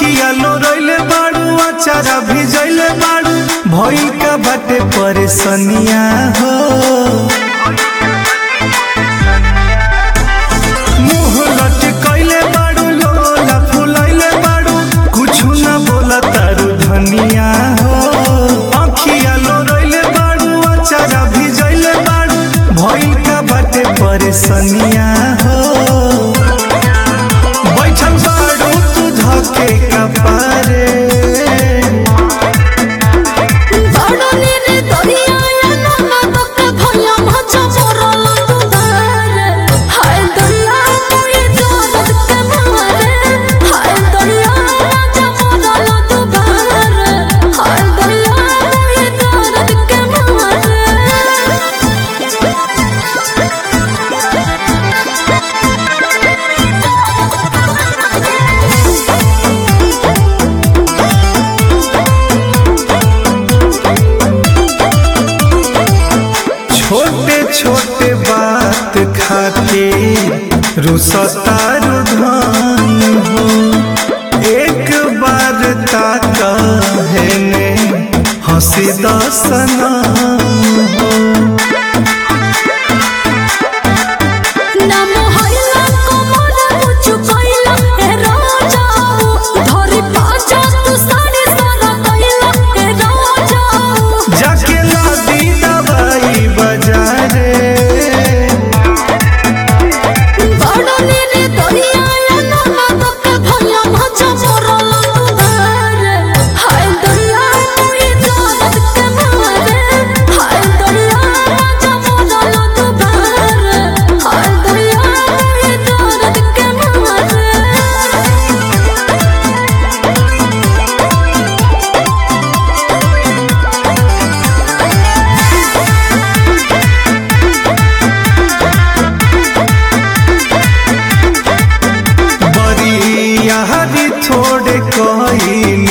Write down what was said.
अखिया लोरैले बाड़ू अचारा भिजैले बाड़ू भइल का बाटे परेशानिया हो मुंह लटकैले बाड़ू लोला फुलैले बाड़ू कुछु न बोला तारू धनिया हो अखिया लोरैले बाड़ू अचारा भिजैले बाड़ू भइल का बाटे परेशानिया हो बैठल बाड़ू तू धके कपारे बड़नी रे दरिया ना बके भया मचा मोरल दुधारे हाय दरिया कोई दर्द के मारे हाय दरिया मचा मोरल दुधारे हाय दरिया कोई दर्द के छोटे छोटे बात खाते रुसतारू धान हो एक बार ताका है ने हंसी दसना हो नाम हइला कमर मुचु कइला ए राजाऊ धरि पाछा तू साड़ी सारा कइला ए राजाऊ जाके लादी दवाई बाजारे बड़नी रे दरिया ना बके भया मचा मोरल दुधारे हाय दरिया कोई दर्द के मारे हाय दरिया मचा मोरल दुधारे हाय दरिया कोई दर्द के मारे बड़ी यारी थोड़े कहीं